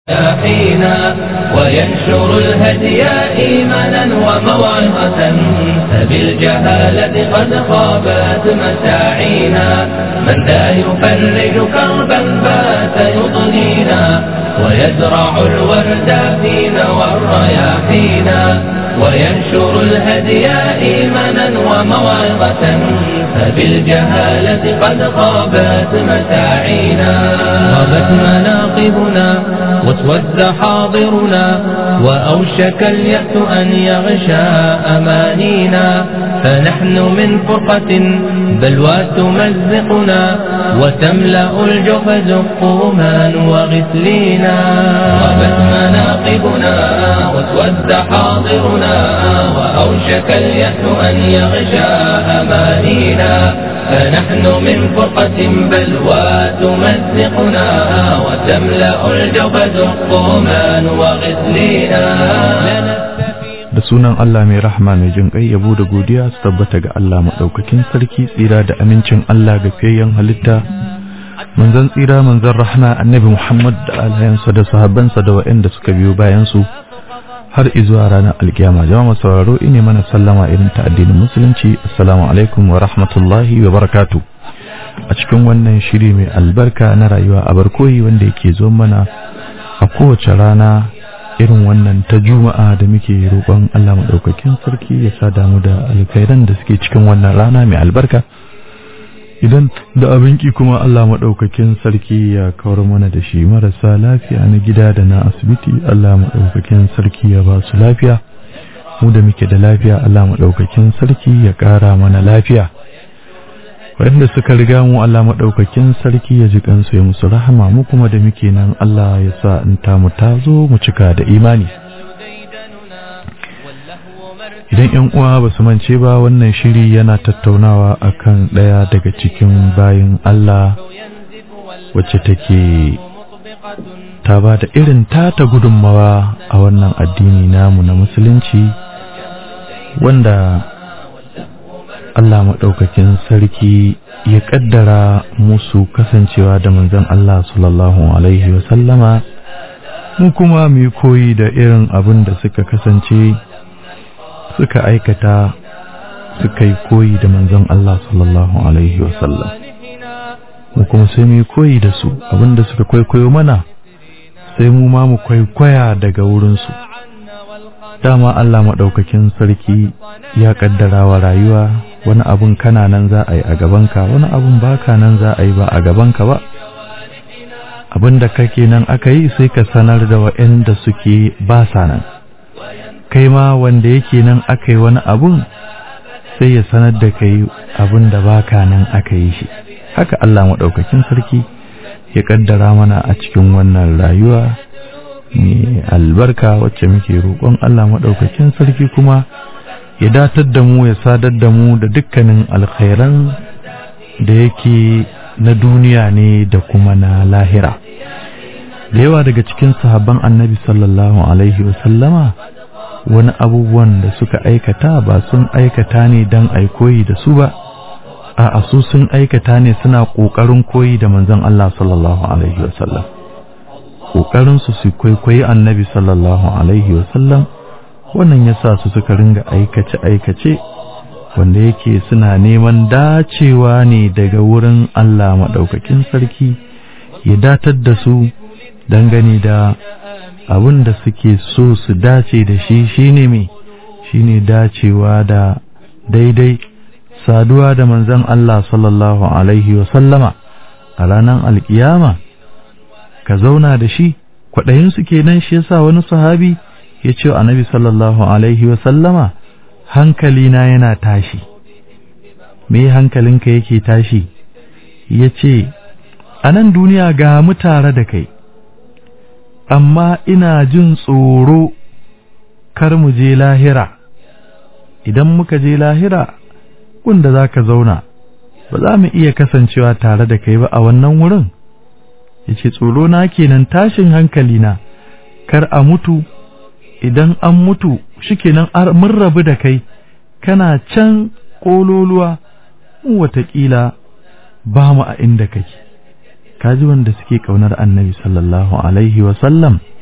حينا وينشر الهدي إيمانا وموعظة فبالجهالة قد خابت مساعينا من ذا يفرج كربا بات يضنينا ويزرع الورد فينا والرياحينا وينشر الهدي إيمانا وموعظة فبالجهالة قد خابت مساعينا غابت مناقبنا واسود حاضرنا وأوشك اليأس أن يغشى أمانينا فنحن من فرقة بلوى تمزقنا وتملأ الجحز قوما وغسلينا غابت مناقبنا واسود حاضرنا وأوشك اليأس أن يغشى أمانينا فنحن من فرقة بلوى تمزقنا وتملأ الجبد قوما وغسلينا da sunan Allah mai rahama mai jin ƙai yabo da godiya su tabbata ga Allah maɗaukakin sarki tsira da amincin Allah ga fiyayyen halitta manzon tsira manzon rahama annabi Muhammad da alayansa da sahabbansa da waɗanda suka biyo bayan su har izuwa ranar alkiyama jama'a sauraro ine mana sallama irin ta addinin musulunci assalamu alaikum wa rahmatullahi wa barakatu a cikin wannan shiri mai albarka na rayuwa a barkoyi wanda yake zo mana a kowace rana irin wannan ta juma'a da muke roƙon Allah maɗaukakin sarki ya sa damu da alkhairan da suke cikin wannan rana mai albarka idan da abin ki kuma Allah maɗaukakin sarki ya kawar mana da shi marasa lafiya na gida da na asibiti Allah maɗaukakin sarki ya ba su lafiya mu da muke da lafiya Allah maɗaukakin sarki ya ƙara mana lafiya waɗanda suka riga mu Allah maɗaukakin sarki ya ji kansu ya musu rahama mu kuma da muke nan Allah ya sa in ta mu ta zo mu cika da imani idan yan uwa ba su mance ba wannan shiri yana tattaunawa akan ɗaya daga cikin bayin Allah wacce take ta ba da irin tata gudunmawa a wannan addini namu na musulunci wanda Allah maɗaukakin sarki ya ƙaddara musu kasancewa da manzon Allah sallallahu Alaihi wasallama mu kuma mu koyi da irin abin da suka kasance suka aikata suka yi koyi da manzon Allah sallallahu Alaihi wasallam mu kuma sai mu koyi da su abin da suka kwaikwayo mana sai mu ma mu kwaikwaya daga wurinsu dama Allah maɗaukakin sarki ya ƙaddara wa rayuwa wani abun kana nan za a yi a gabanka wani abun baka nan za a yi ba a gabanka ba abin da kake nan aka yi sai ka sanar da waɗanda suke ba sa nan kai ma wanda yake nan aka yi wani abun sai ya sanar da kai abin da baka nan aka yi shi haka Allah maɗaukakin sarki ya ƙaddara mana a cikin wannan rayuwa mai albarka wacce muke roƙon Allah maɗaukakin sarki kuma ya datar da mu ya sadar da mu da dukkanin alkhairan da yake na duniya ne da kuma na lahira da yawa daga cikin sahabban annabi sallallahu alaihi wasallama wani abubuwan da suka aikata ba sun aikata ne don koyi da su ba a su sun aikata ne suna ƙoƙarin koyi da manzon Allah sallallahu alaihi wasallam ƙoƙarinsu su kwaikwayi annabi sallallahu alaihi wasallam wannan ya sa su suka ringa aikace-aikace wanda yake suna neman dacewa ne daga wurin Allah maɗaukakin sarki ya datar da su dangane da abin da suke so su dace da shi shine me shine dacewa da daidai saduwa da manzon Allah sallallahu alaihi wasallama a ranar alkiyama ka zauna da shi kwaɗayinsu kenan shi yasa wani sahabi ya ce annabi sallallahu alaihi wa sallama hankalina yana tashi me hankalinka yake tashi ya ce a nan duniya ga mu tare da kai amma ina jin tsoro kar mu je lahira idan muka je lahira wanda za ka zauna ba za mu iya kasancewa tare da kai ba a wannan wurin ya ce tsoro na kenan tashin hankalina kar a mutu idan an mutu shikenan mun rabu da kai kana can ƙololuwa mu watakila ba mu a inda kake kaji wanda suke kaunar annabi sallallahu alaihi sallam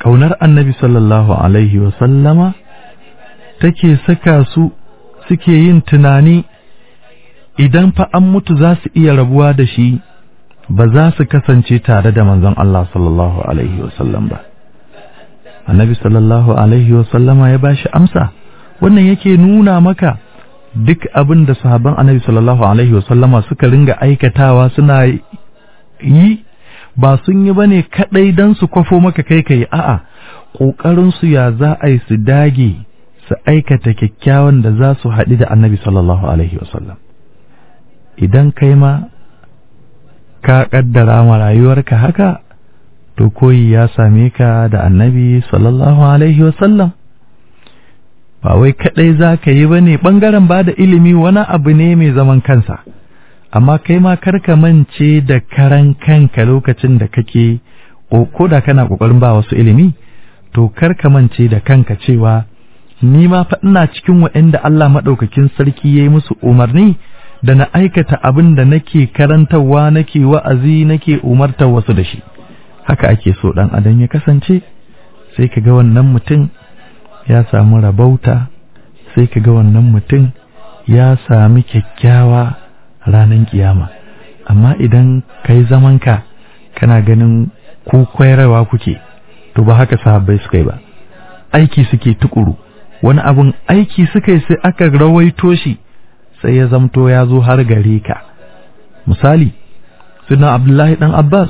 ƙaunar annabi sallallahu alaihi wasallama take saka su suke yin tunani idan fa an mutu za su iya rabuwa da shi ba za su kasance tare da manzon Allah sallallahu alaihi wasallam ba annabi sallallahu alaihi wasallama ya bashi amsa wannan yake nuna maka duk abin da sahabban annabi sallallahu alaihi wasallama suka ringa aikatawa suna yi ba sun yi bane kadai dan su kwafo maka kai kai a'a kokarin su ya za a yi su dage su aikata kyakkyawan da za su haɗu da annabi sallallahu alaihi wasallam idan kai ma ka kaddara ma rayuwarka haka to koyi ya same ka da annabi sallallahu alaihi wasallam ba wai kadai za ka yi ba ne ɓangaren ba da ilimi wani abu ne mai zaman kansa amma kai ma karka mance da karan kanka lokacin da kake ko da kana ƙoƙarin ba wasu ilimi to karka mance da kanka cewa ni ma fa ina cikin waɗanda Allah maɗaukakin sarki ya yi musu umarni da na aikata abin da nake karantarwa nake wa'azi nake umartar wasu da shi haka ake so ɗan adam ya kasance sai ka ga wannan mutum ya samu rabauta sai ka ga wannan mutum ya sami kyakkyawa ranar kiyama amma idan ka yi zamanka kana ganin ku kwairawa kuke to ba haka sahabbai suka yi ba aiki suke tukuru wani abun aiki suka yi sai aka rawaito shi sai ya zamto ya zo har gare ka misali suna abdullahi dan abbas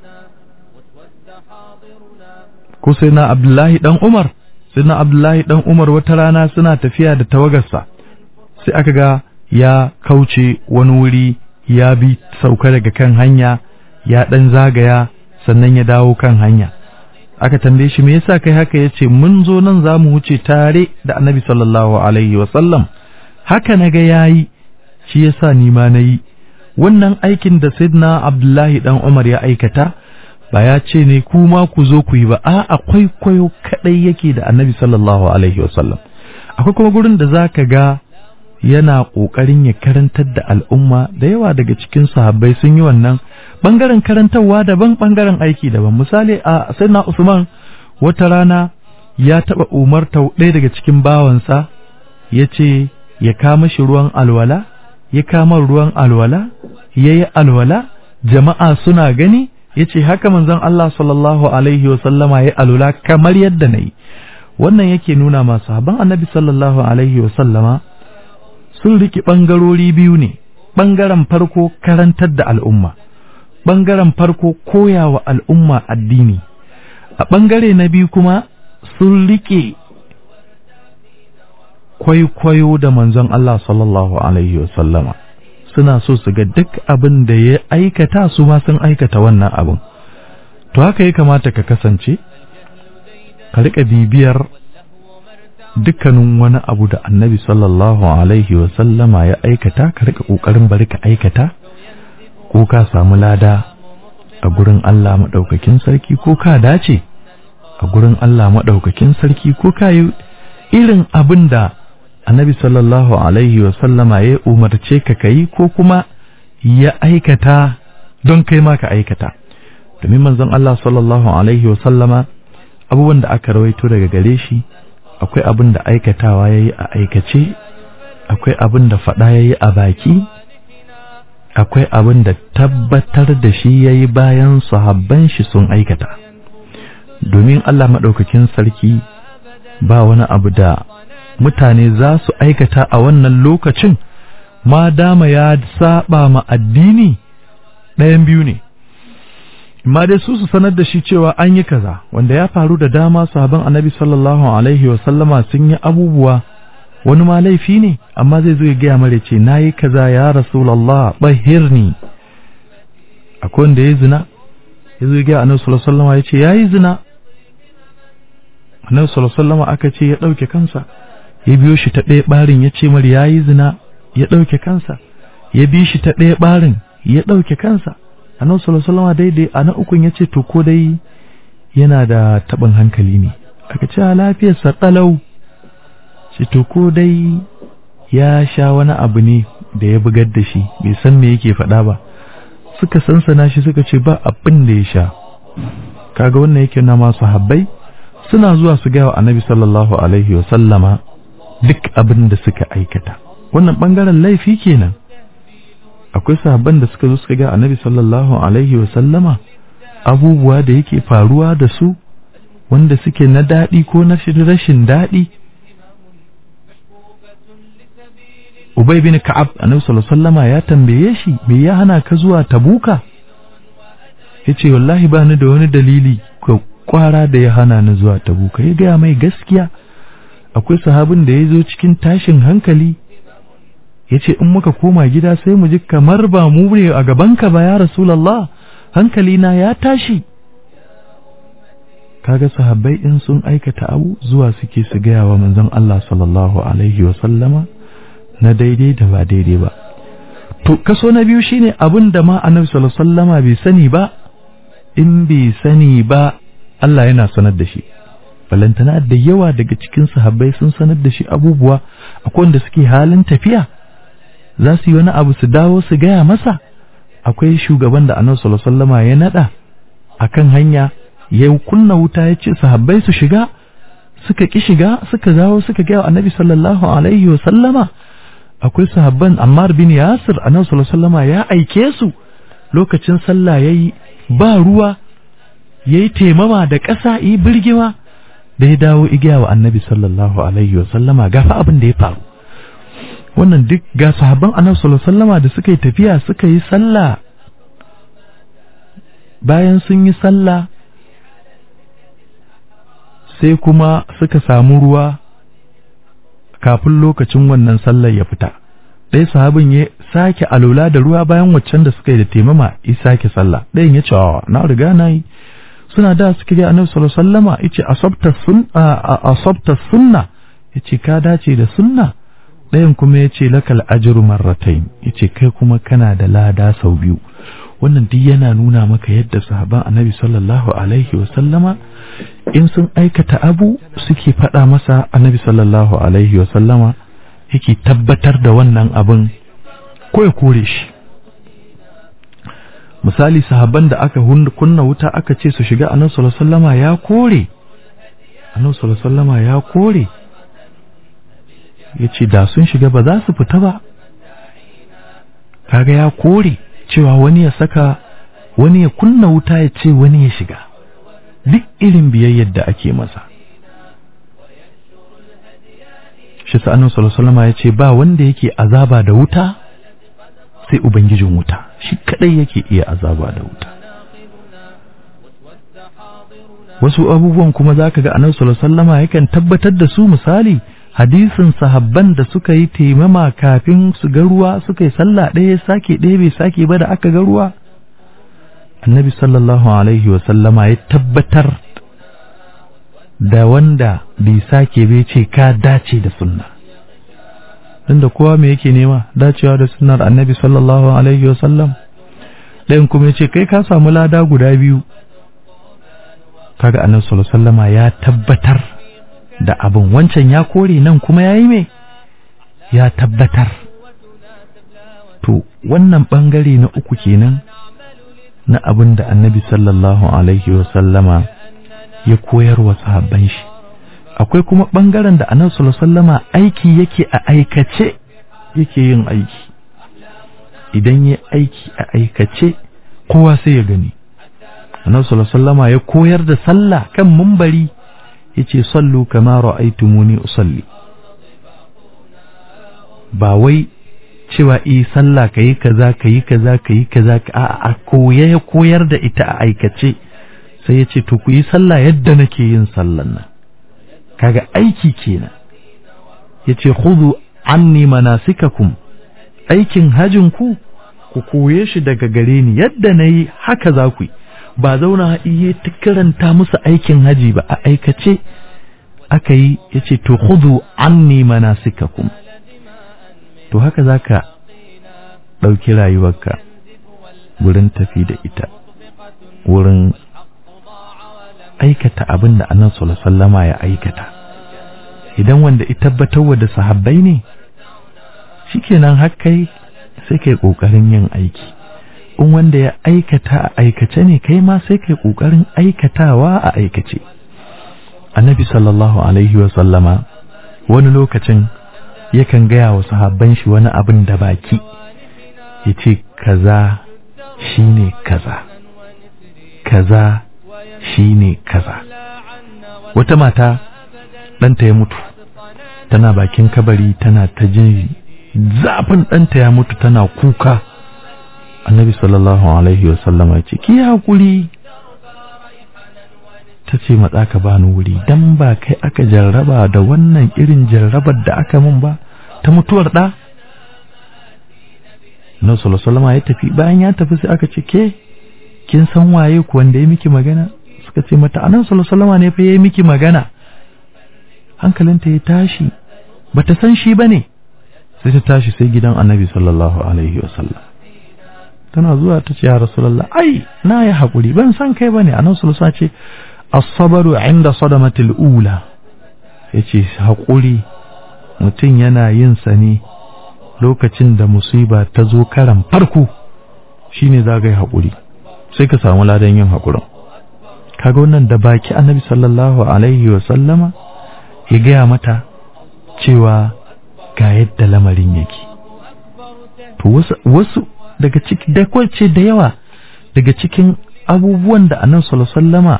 ko sai na abdullahi dan umar sai na abdullahi dan umar wata rana suna tafiya da tawagarsa sai aka ga ya kauce wani wuri ya bi sauka daga kan hanya ya dan zagaya sannan ya dawo kan hanya aka tambaye shi me yasa kai haka yace mun zo nan za mu wuce tare da annabi sallallahu alaihi wasallam haka na ga yayi shi yasa ni ma nayi wannan aikin da sayyidina abdullahi dan umar ya aikata ba ya ce ne kuma ku zo ku yi ba a akwai kwayo kadai yake da annabi sallallahu alaihi wasallam akwai kuma gurin da zaka ga yana kokarin ya karantar da al'umma da yawa daga cikin sahabbai sun yi wannan bangaren karantarwa daban bangaren aiki daban misali a sayyidina usman wata rana ya taba umarta ɗaya daga cikin bawansa ya ce ya kama shi ruwan alwala ya kama ruwan alwala ya yi alwala jama'a suna gani ya ce haka manzon Allah sallallahu alaihi wasallama ya alwala kamar yadda na yi wannan yake nuna masu haban annabi sallallahu alaihi wasallama sun riƙe ɓangarori biyu ne ɓangaren farko karantar da al'umma ɓangaren farko koyawa al'umma addini a ɓangare na biyu kuma sun riƙe kwaikwayo da manzon Allah sallallahu Alaihi wasallama suna so su ga duk abin da ya aikata su ma sun aikata wannan abin to haka ya kamata ka kasance ka riƙa bibiyar dukkanin wani abu da annabi sallallahu Alaihi wasallama ya aikata ka riƙa ƙoƙarin bari ka aikata ko ka samu lada a gurin Allah maɗaukakin sarki ko ka dace a gurin Allah maɗaukakin sarki ko ka yi irin abin da annabi sallallahu alaihi sallama ya umarce ka kayi ko kuma ya aikata don kai ma ka aikata domin manzon Allah sallallahu alaihi sallama abubuwan da aka rawaito daga gare shi akwai abin da aikatawa ya yi a aikace akwai abin da faɗa ya yi a baki akwai abin da tabbatar da shi ya yi bayan sahabban shi sun aikata domin Allah maɗaukakin sarki ba wani abu da mutane za su aikata a wannan lokacin ma dama ya saba ma addini ɗayan biyu ne ma dai su su sanar da shi cewa an yi kaza wanda ya faru da dama sahaban annabi sallallahu alaihi wa sallama sun yi abubuwa wani ma laifi ne amma zai zo ya gaya mare ce na yi kaza ya rasulallah bahirni akwai wanda ya zina ya zo ya gaya annabi sallallahu alaihi wa sallama ya ce ya yi zina annabi sallallahu alaihi wa sallama aka ce ya ɗauke kansa ya biyo shi ta ɗaya ɓarin ya ce mar ya yi zina ya ɗauke kansa ya bi shi ta ɗaya ɓarin ya ɗauke kansa annabi sallallahu alaihi daidai a na ukun ya ce to ko dai yana da taɓin hankali ne aka ce a lafiyarsa ɗalau ce to ko dai ya sha wani abu ne da ya bugar da shi bai san me yake faɗa ba suka sansana shi suka ce ba abin da ya sha kaga wannan yake na masu habbai suna zuwa su gaya wa annabi sallallahu alaihi wa sallama duk abin da suka aikata wannan bangaren laifi kenan akwai sahabban da suka zo suka ga annabi sallallahu alaihi wa sallama abubuwa da yake faruwa da su wanda suke na daɗi ko na rashin daɗi Ubay bin Ka'ab annabi sallallahu alaihi wasallama ya tambaye shi me ya hana ka zuwa Tabuka yace wallahi ba ni da wani dalili ko kwara da ya hana ni zuwa Tabuka ya gaya mai gaskiya akwai sahabin da ya zo cikin tashin hankali yace in muka koma gida sai mu ji kamar ba mu ne a gabanka ba ya Rasulullah hankali na ya tashi kaga sahabbai in sun aikata abu zuwa suke su gaya wa manzon Allah sallallahu alaihi wa sallama na daidai da ba daidai ba to kaso na biyu shine abin da ma annabi sallallahu alaihi wasallama bai sani ba in bai sani ba Allah yana sanar da shi balantana da yawa daga cikin sahabbai sun sanar da shi abubuwa akwai wanda suke halin tafiya za su yi wani abu su dawo su gaya masa akwai shugaban da annabi sallallahu alaihi wasallama ya nada akan hanya ya kunna wuta ya ce sahabbai su shiga suka ki shiga suka dawo suka gaya annabi sallallahu alaihi wasallama akwai sahabban Ammar bin Yasir annabi sallallahu alaihi wasallama ya aike su lokacin sallah yayi ba ruwa yayi temama da ƙasa yi birgima da ya dawo igiya wa annabi sallallahu alaihi wasallama gafa abin da ya faru wannan duk ga sahabban annabi sallallahu alaihi wasallama da suka yi tafiya suka yi sallah bayan sun yi sallah sai kuma suka samu ruwa kafin lokacin wannan sallar ya fita ɗaya sahabin ya sake alola da ruwa bayan waccan da suka yi da taimama ya sake sallah ɗayan ya ce wa na riga na yi suna da suka ga annabi sallallahu alaihi wasallama yace asabta sun asabta sunna yace ka dace da sunna ɗayan kuma yace lakal ajru marratayn yace kai kuma kana da lada sau biyu wannan duk yana nuna maka yadda sahaban annabi sallallahu alaihi wasallama in sun aikata abu suke faɗa masa annabi sallallahu alaihi wasallama yake tabbatar da wannan abin ko ya kore shi misali sahabban da aka kunna wuta aka ce su shiga annabi sallallahu alaihi wasallama ya kore annabi sallallahu alaihi wasallama ya kore yace da sun shiga ba za su fita ba kaga ya kore cewa wani ya saka wani ya kunna wuta ya ce wani ya shiga duk irin biyayyar da ake masa shi sa'anu sallallahu ya ce ba wanda yake azaba da wuta sai ubangijin wuta shi kadai yake iya azaba da wuta wasu abubuwan kuma zaka ga annabi sallallahu alaihi wasallama yakan tabbatar da su misali hadisin sahabban da suka yi taimama kafin su ga ruwa suka yi sallah ɗaya sake ɗaya bai sake ba da aka ga ruwa annabi sallallahu alaihi wasallama ya tabbatar da wanda bai sake bai ce ka dace da sunna da kowa me yake nema dacewa da sunnar annabi sallallahu alaihi wasallam ɗayan kuma ya ce kai ka samu lada guda biyu kaga annabi sallallahu alaihi wasallama ya tabbatar da abin wancan ya kore nan kuma ya yi mai ya tabbatar to wannan ɓangare na uku kenan na abin da annabi sallallahu alaihi wasallama ya koyar wa sahabban shi akwai kuma ɓangaren da annabi sallallahu alaihi wasallama aiki yake a aikace yake yin aiki idan ya aiki a aikace kowa sai ya gani annabi sallallahu alaihi wasallama ya koyar da sallah kan mumbari yace sallu kama ra'aytumuni usalli ba wai cewa eh sallah kayi kaza kayi kaza kayi kaza a a koya ya koyar da ita a aikace sai yace to ku yi sallah yadda nake yin sallan nan kaga aiki kenan yace khudhu anni manasikakum aikin hajin ku ku koye shi daga gare ni yadda nayi haka za ku yi ba zauna iya ta karanta musu aikin haji ba a aikace aka yi ya ce to hudu anni manasikakum to haka za ka ɗauki rayuwarka wurin tafi da ita wurin aikata abin da annan sallama ya aikata idan wanda ya tabbatar da sahabbai ne shikenan hakkai sai kai ƙoƙarin yin aiki in wanda ya aikata a aikace ne kai ma sai kai ƙoƙarin aikatawa a aikace annabi sallallahu alaihi wa sallama wani lokacin yakan gaya wa sahabban shi wani abin da baki ya ce kaza shine kaza kaza shine kaza wata mata ɗanta ya mutu tana bakin kabari tana ta jin zafin ɗanta ya mutu tana kuka annabi sallallahu alaihi wasallama ya ce ki haƙuri ta ce matsa ka bani wuri dan ba kai aka jarraba da wannan irin jarrabar da aka mun ba ta mutuwar ɗa na sallallahu ya tafi bayan ya tafi sai aka ce ke kin san waye ku wanda ya miki magana suka ce mata anan sallallahu ne fa ya miki magana hankalinta ya tashi bata san shi bane sai ta tashi sai gidan annabi sallallahu alaihi wasallam tana zuwa ta ce ya rasulullah ai na yi haƙuri ban san kai bane annabi sallallahu ce as-sabru inda sadamatil ula yace haƙuri mutum yana yin sa ne lokacin da musiba ta zo karan farko shine za ka yi haƙuri sai ka samu ladan yin haƙurin kaga wannan da baki annabi sallallahu alaihi wa sallama ya gaya mata cewa ga yadda lamarin yake to wasu, wasu daga ciki da kwace da yawa daga cikin abubuwan da annabi sallallahu alaihi sallama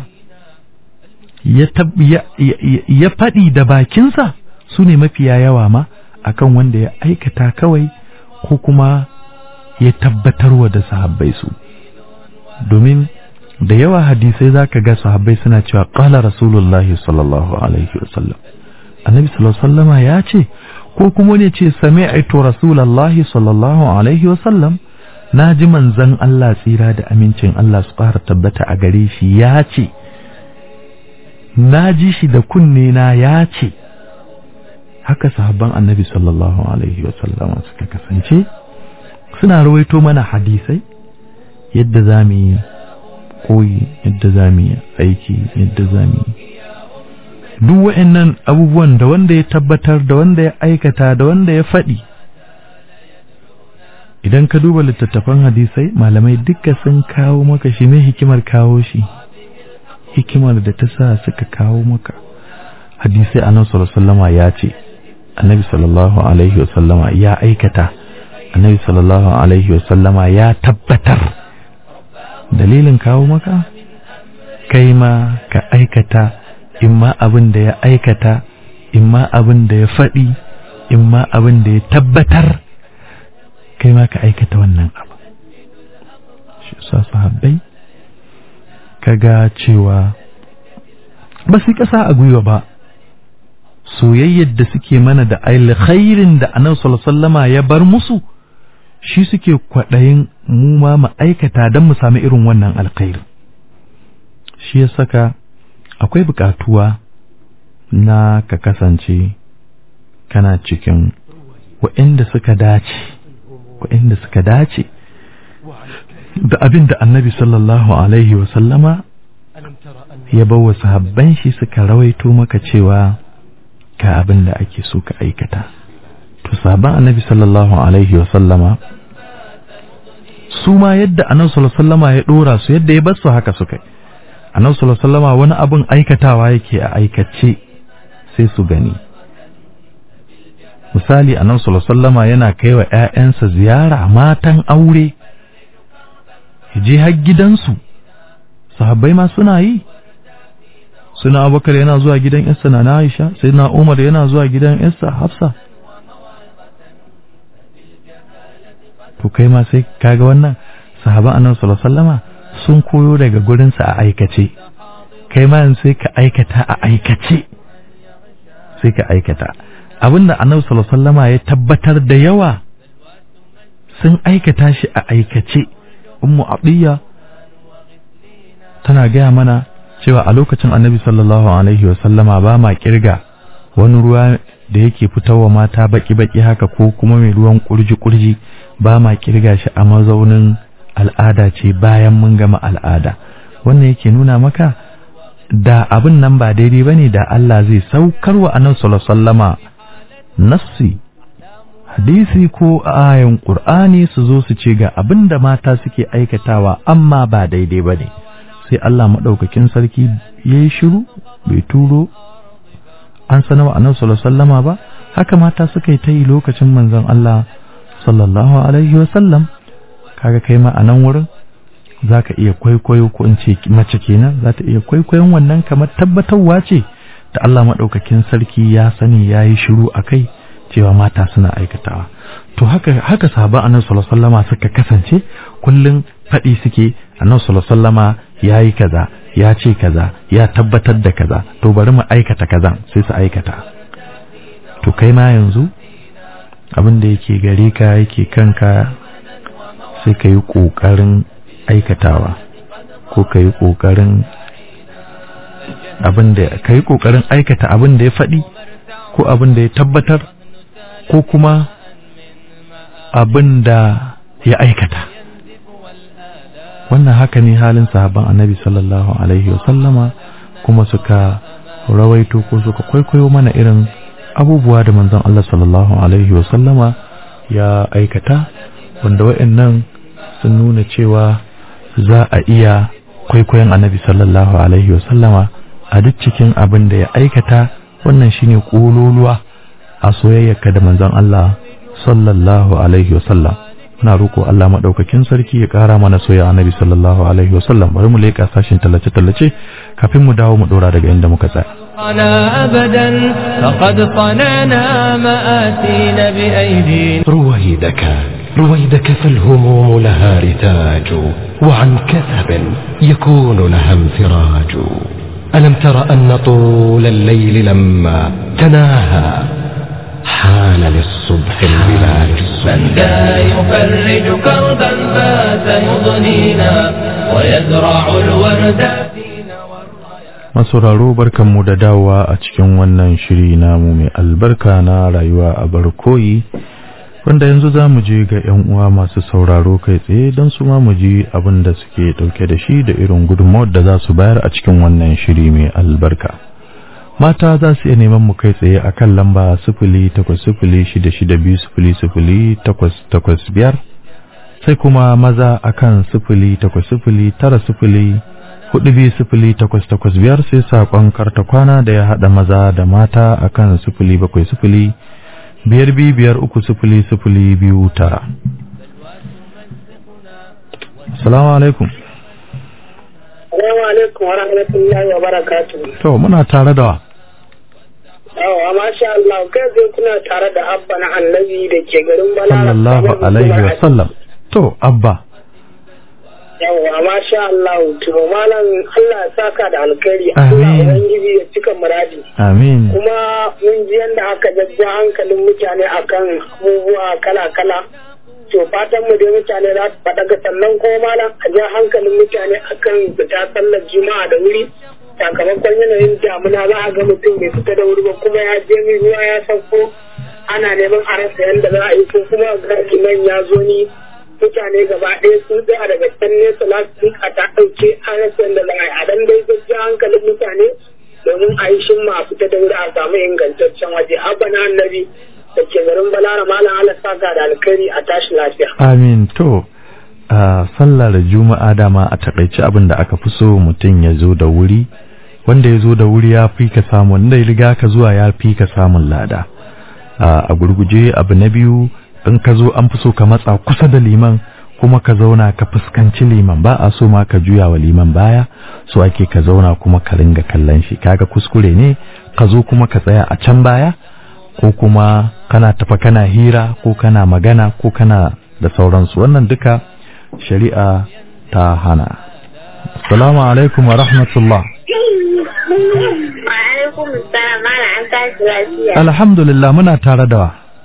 ya, ya faɗi da bakinsa su ne mafiya yawa ma akan wanda ya aikata kawai ko kuma ya tabbatarwa da sahabbai su domin da yawa hadisai za ka ga sahabbai suna cewa ƙala rasulullahi sallallahu alaihi wasallam annabi sallallahu sallama ya ce ko kuma ne ce sami aito rasulullahi sallallahu alaihi wasallam na ji manzan Allah tsira da amincin Allah su ƙara tabbata a gare shi ya ce na ji shi da kunne na ya ce haka sahabban annabi sallallahu alaihi wasallama suka kasance suna rawaito mana hadisai yadda za mu yi koyi yadda za mu yi aiki yadda za mu yi duk wa'annan abubuwan da wanda ya tabbatar da wanda ya aikata da wanda ya faɗi idan ka duba littattafan hadisai malamai duka sun kawo maka shi mai hikimar kawo shi hikimar da ta sa suka kawo maka hadisai annabi sallallahu alaihi ya ce annabi sallallahu alaihi wasallama ya aikata annabi sallallahu alaihi wasallama ya tabbatar dalilin kawo maka kai ma ka aikata in ma abin da ya aikata in ma abin da ya faɗi in ma abin da ya tabbatar kai ma ka aikata wannan abu shi sa sahabbai kaga cewa ba su ƙasa a gwiwa ba soyayyar da suke mana da alkhairin da annabi sallallahu ya bar musu shi suke kwaɗayin mu ma mu aikata don mu sami irin wannan alkhairin shi ya saka akwai buƙatuwa na ka kasance kana cikin waɗanda suka dace waɗanda suka dace da abin da annabi sallallahu alaihi wasallama ya bawa sahabban shi suka rawaito maka cewa ga abin da ake so ka aikata to sahabban annabi sallallahu alaihi wasallama su ma yadda annabi sallallahu alaihi wasallama ya dora su yadda ya bar su haka suka yi annabi sallallahu alaihi wasallama wani abin aikatawa yake a aikace sai su gani misali annabi sallallahu alaihi wasallama yana kai wa ƴaƴansa ziyara matan aure je har gidansu sahabbai ma suna yi suna abubakar yana zuwa gidan yarsa na aisha sai na umar yana zuwa gidan yarsa hafsa to kai ma sai kaga wannan sahaban annabi sallallahu alaihi wasallama sun koyo daga gurinsa a aikace kai ma sai ka aikata a aikace sai ka aikata abinda annabi sallallahu alaihi wasallama ya tabbatar da yawa sun aikata shi a aikace ummu abdiya tana gaya mana cewa a lokacin annabi sallallahu alaihi wasallama ba ma kirga wani ruwa da yake fitowa mata baki-baki haka ko kuma mai ruwan kurji-kurji ba ma kirga shi a mazaunin al'ada ce bayan mun gama al'ada wannan yake nuna maka da abin nan ba daidai bane da Allah zai saukar wa annabi sallallahu alaihi wasallama nassi hadisi ko ayan qur'ani su zo su ce ga abin da mata suke aikatawa amma ba daidai bane sai Allah madaukakin sarki yayi shiru bai turo an sanarwa annabi sallallahu alaihi wasallama ba haka mata suka yi ta yi lokacin manzon Allah sallallahu alaihi wasallam kaga kai ma a nan wurin za ka iya kwaikwayo ko in ce mace kenan za ta iya kwaikwayon wannan kamar tabbatarwa ce da Allah maɗaukakin sarki ya sani ya yi shiru a kai cewa mata suna aikatawa to haka haka sahaba annabi sallallahu alaihi wasallama suka kasance kullum faɗi suke annabi sallallahu alaihi wasallama ya yi kaza ya ce kaza ya tabbatar da kaza to bari mu aikata kaza sai su aikata to kai ma yanzu abin da yake gare ka yake kanka sai ka yi ƙoƙarin aikatawa ko ka yi ƙoƙarin abin da ka yi ƙoƙarin aikata abin da ya faɗi ko abin da ya tabbatar ko kuma abin da ya aikata wannan haka ne halin sahabban annabi sallallahu alaihi wasallama kuma suka rawaito ko suka kwaikwayo mana irin abubuwa da manzon Allah sallallahu alaihi wasallama ya aikata wanda wa'annan sun nuna cewa za a iya kwaikwayon annabi sallallahu alaihi wasallama a duk cikin abin da ya aikata wannan shine kololuwa a soyayyarka da manzon Allah sallallahu alaihi wasallam na roko Allah madaukakin sarki ya kara mana soyayya annabi sallallahu alaihi wasallam bari mu leka sashin tallace tallace kafin mu dawo mu dora daga inda muka tsaya أنا أبدا فقد صنعنا مآسينا بأيدينا رويدك رويدك فالهموم لها رتاج وعن كثب يكون لها انفراج ألم تر أن طول الليل لما تناهى حان للصبح البلاد من ذا يفرج كربا فات يضنينا ويزرع الورد فينا masauraro barkanmu da dawowa a cikin wannan shiri namu mai albarka na rayuwa a barkoyi wanda yanzu za mu je ga 'yan uwa masu sauraro kai tsaye don su ma mu ji abin da suke ɗauke da shi da irin gudunmawar da za su bayar a cikin wannan shiri mai albarka mata za su iya neman mu kai tsaye a kan lamba sifili takwas sifili shida shida biyu sifili sifili takwas takwas biyar sai kuma maza a kan sifili takwas sifili tara sifili hudu biyu sifili takwas takwas biyar sai saƙon karta kwana da ya haɗa maza da mata a kan sifili bakwai sifili biyar biyu biyar uku sifili sifili biyu tara salamu alaikum Assalamu alaikum wa rahmatullahi wa barakatuhu. to muna tare da wa Yawa, masha Allah, kai zai kuna tare da abba na annabi da ke garin Bala. sallallahu alaihi wa sallam to abba Yawa, masha Allah, to malam Allah ya saka da alkhairi. Amin. Allah Ubangiji ya cika muradi. amin Kuma mun ji yadda aka jajja hankalin mutane akan abubuwa kala-kala. To fatan mu dai mutane za su faɗa ga sannan kuma malam a ja hankalin mutane akan fita sallar juma'a da wuri. Sakamakon yanayin damuna za a ga mutum bai fita da wuri ba kuma ya je mai ruwa ya sauko ana neman a rasa yadda za a yi ko kuma ga nan ya zo ni mutane gaba ɗaya sun tsaya daga can nesa lastik a ta ɗauke an rasa yadda za a yi a dan dai jajja hankalin mutane domin a yi shimma a fita da wuri a samu ingantaccen waje abba na annabi da ke garin balara malam ala saka da alkhairi a tashi lafiya. amin to a sallar juma'a dama a takaice abin da aka fi so mutum ya zo da wuri wanda ya zo da wuri ya fi ka samun wanda ya riga ka zuwa ya fi ka samun lada a a gurguje abu na biyu in ka zo an fi so ka matsa kusa da liman kuma ka zauna ka fuskanci liman ba a so ma ka juya wa liman baya so ake ka zauna kuma ka ringa kallon shi kaga kuskure ne ka zo kuma ka tsaya a can baya ko kuma kana tafa kana hira ko kana magana ko kana da sauransu wannan duka shari'a ta hana assalamu alaikum wa rahmatullah Wa'alaikum salam mala an tashi lafiya. alhamdulillah muna tare da wa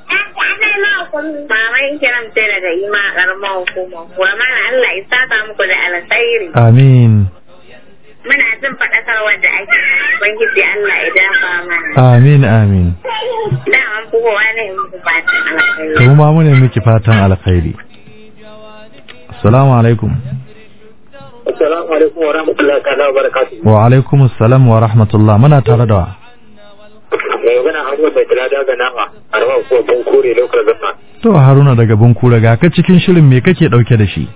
Maman kiran sai daga ima karamar hukuma. Wa mana Allah ya saka muku da alkhairi. amin Muna jin faɗakarwar da ake yi. Ubangiji Allah ya dafa mana. amin amin Da an fi kowa ne in muku fatan alkhairi. to ma mu ne miki fatan alkhairi assalamu alaikum Assalamu alaikum wa rahmatullahi ta'ala wa barakatuhu. wa alaikum assalam wa rahmatullah muna tare da wa Mai magana Ahmad mai tala daga nama a rawar kuwa ban kore lokacin zama. to haruna daga bunkura ga ka cikin shirin me kake dauke da shi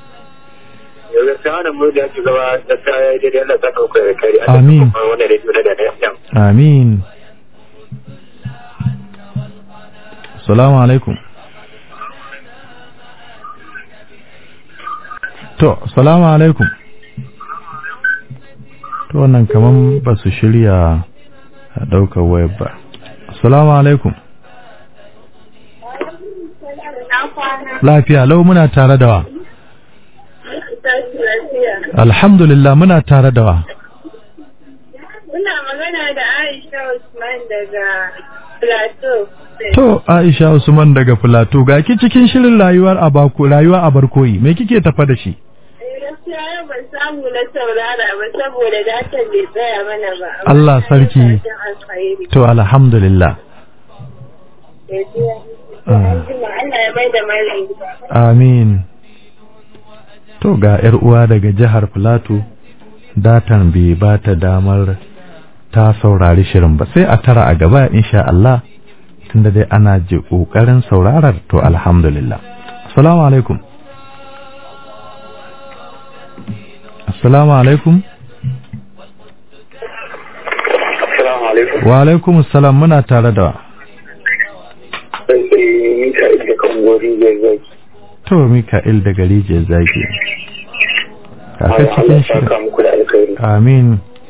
Yanzu sai wannan mu da ake zama da ta yi daidai Allah ta ɗauka da kari. Amin. Wannan rediyo na da amin salamu alaikum to salamu alaikum to wannan kaman ba su shirya a ɗaukar wayar ba salamu alaikum lafiya lau muna tare da wa alhamdulillah muna tare da wa Muna magana da Aisha Usman daga Plateau. to Aisha Usman daga Filato ga ki cikin shirin rayuwar abaku rayuwa a barkoyi me kike tafa da shi Gaskiya yau ban samu na saurara ba saboda datan bai tsaya mana ba. Amma Allah na yi sarki. fatan alkhairi. to alhamdulillah Gaskiya. Ah. An jima Allah ya bai da malam gida. amin to ga yar uwa daga jihar Filato datan bai ba ta damar ta saurari shirin ba sai a tara a gaba insha Allah tunda dai ana ji kokarin saurarar to alhamdulillah assalamu alaikum assalamu alaikum Assalamu alaikum. wa alaikum assalam muna tare da Sai ni ka da kan gori da zaki. to Mika'il daga rijiyar zaki kaka Allah cikin ya shirin saka muku da alkhairi. amin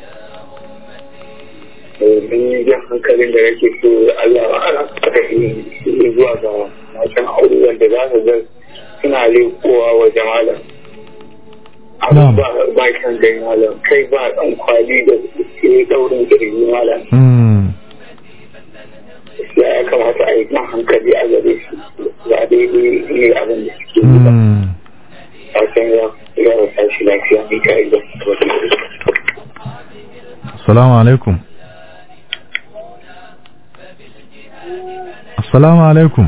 Ni jan hankalin da nake so Allah ya ana saka ni zuwa ga matan aure wanda za su ga suna lekowa wa jama'a. Na'am. Abu ba ba kan gani malam kai ba dan kwali da ke daurin kirji malam. mm. Ya kamata a yi jan hankali a gare shi. Ba daidai ne abin da suke yi ba. Mm. Fatan ya ya rasa shi lafiya ni ka yi da assalamu alaikum assalamu alaikum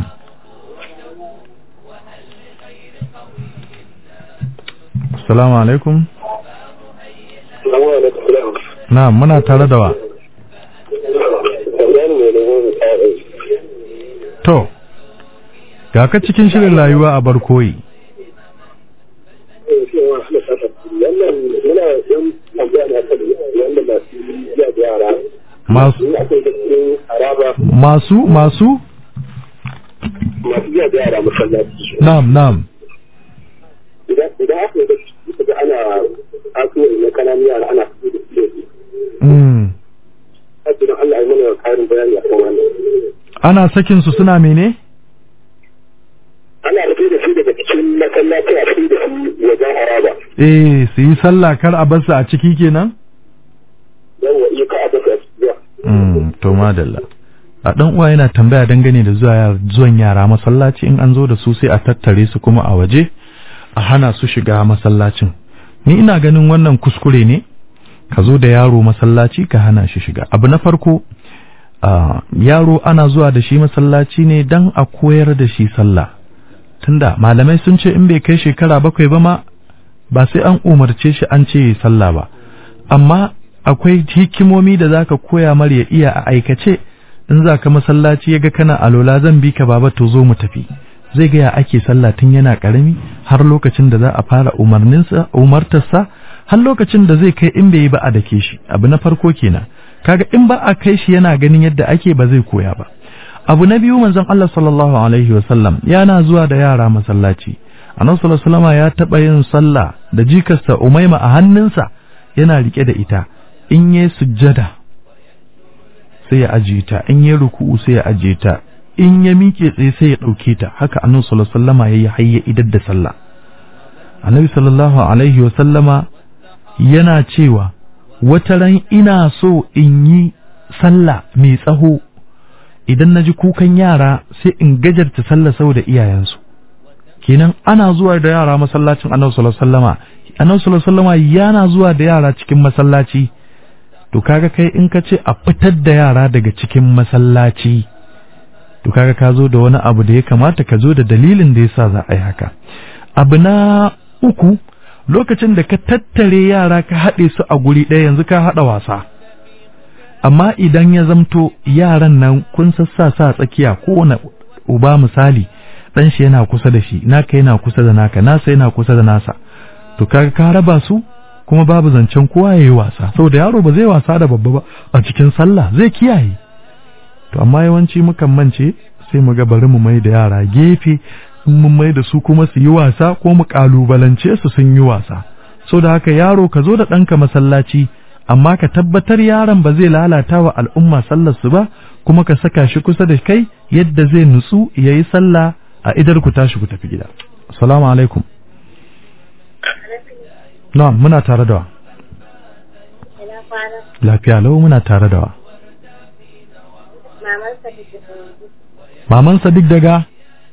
assalamu alaikum Salamu alaikum. na muna tare da wa Sannan ne da wani tsari. to ga ka cikin shirin rayuwa a barkoyi Wannan muna yan tambaya na kan wanda masu jiya da yara. masu Ina akwai da cikin haraba masu masu masu jiya da yara masallaci. na'am na'am Idan idan aka yi da su da ana asuwa na kananun yara ana fito da su da su. mm. Hajji Allah ya mana karin bayani a kan wannan. ana sakin su suna mene Ana fito da su daga cikin masallaci a fito da su wajen haraba. eh su yi sallah kar a bar su a ciki kenan Yawwa iya ka a baka zuwa. Mm, to madalla a dan uwa yana tambaya dangane da zuwa yar- zuwan yara masallaci in an zo da su sai a tattare su kuma a waje a hana su shiga masallacin ni ina ganin wannan kuskure ne ka zo da yaro masallaci ka hana shi shiga abu na farko ah, yaro ana zuwa da shi masallaci ne dan a koyar da shi sallah tunda malamai sun ce in bai kai shekara bakwai ba ma ba sai an umarce shi an ce yi sallah ba amma akwai hikimomi da zaka koya mar ya iya a aikace in za ka masallaci ya ga kana alola zan bi ka baba to zo mu tafi zai ga ya ake sallah tun yana karami har lokacin da za a fara umarninsa umartarsa har lokacin da zai kai in bai yi ba a dake shi abu na farko kenan kaga in ba a kai shi yana ganin yadda ake ba zai koya ba abu na biyu manzon Allah sallallahu alaihi wasallam yana zuwa da yara masallaci annabi sallallahu alaihi wasallam ya taba yin sallah da jikarsa umaima a hannunsa yana rike da ita in yayi sujjada sai ya ajiye ta in yayi ruku'u sai ya ajiye ta in ya miƙe tsaye sai ya ɗauke ta haka annabi sallallahu alaihi wasallama yayi hayya idar da sallah annabi sallallahu alaihi wasallama yana cewa wata ran ina so in yi sallah mai tsaho idan na ji kukan yara sai in gajarta sallah saboda iyayensu kenan ana zuwa da yara masallacin annabi sallallahu alaihi wasallama annabi sallallahu alaihi wasallama yana zuwa da yara cikin masallaci to kaga kai in ka ce a fitar da yara daga cikin masallaci to kaga ka zo da wani abu da ya kamata ka zo da dalilin da yasa za a yi haka abu na uku lokacin da ka tattare yara ka haɗe su a guri ɗaya yanzu ka haɗa wasa amma idan ya zamto yaran nan kun sassa sa tsakiya kowane uba misali ɗan shi yana kusa da shi naka yana kusa da naka nasa yana kusa da nasa to kaga ka raba su kuma babu zancen kowa ya yi wasa saboda yaro ba zai wasa da babba ba a cikin sallah zai kiyaye to amma yawanci mukan mance sai mu ga bari mu mai da yara gefe in mun mai da su kuma su yi wasa ko mu kalubalance su sun yi wasa so da haka yaro ka zo da ɗanka masallaci amma ka tabbatar yaron ba zai lalata wa al'umma sallar su ba kuma ka saka shi kusa da kai yadda zai nutsu ya yi sallah a idar ku tashi ku tafi gida assalamu alaikum na muna tare da wa Ina kwana. lafiya lau muna tare da wa Maman sa da ke maman sadiq daga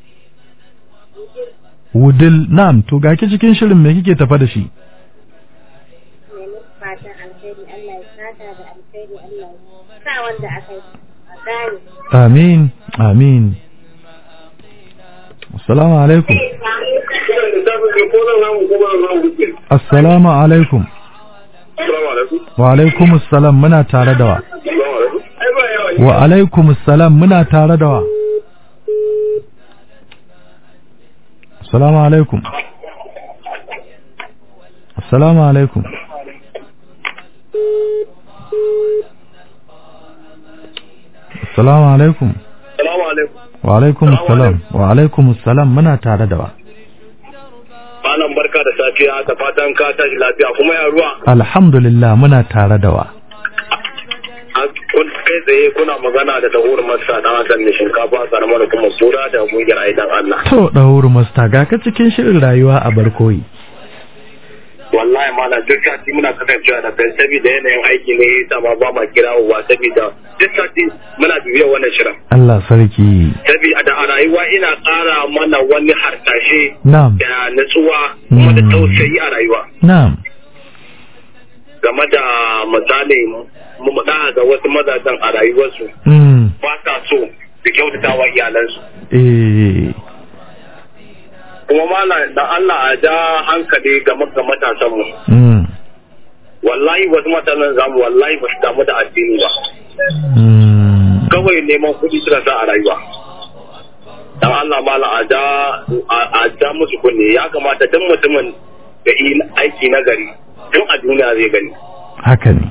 wudil na'am to ga ki cikin shirin me kike tafa da shi nemi fatan alheri Allah ya sata da alheri Allah ya sa wanda aka yi a gane. amin amin assalamu alaikum assalamu alaikum wa alaikum assalam muna tare da wa wa alaikum assalam muna tare da wa assalamu alaikum assalamu alaikum assalamu alaikum Salamu alaikum. wa alaikum assalam wa alaikum assalam muna tare da wa Malam barka da safiya da fatan ka tashi lafiya kuma ya ruwa. alhamdulillah muna tare da wa Kun kai tsaye kuna magana da tahur masa dan Hassan ne shinkafa karamar kuma sura da kungiyar aidan Allah. to ɗauru masta ga ka cikin shirin rayuwa a barkoyi Wallahi malam duk sati muna kasancewa da kai saboda yanayin aiki ne yasa ma ba ma kirawowa saboda duk sati muna bibiyar wannan shirin. Allah sarki Saboda da a rayuwa ina ƙara mana wani harsashe na'am da natsuwa kuma da Mm. tausayi a rayuwa. na'am game da misali mu mu da ga wasu mazajen a rayuwarsu mm. ba sa so su kyautata wa iyalansu eh kuma mana da Allah a ja hankali ga ga matasan mu mm. wallahi wasu matasan zamu wallahi ba su damu da addini ba Mm. kawai neman kuɗi suka sa a rayuwa dan Allah mala a ja a- a ja musu kunne ya kamata duk mutumin da yi aiki na gari tun a duniya zai gani haka ne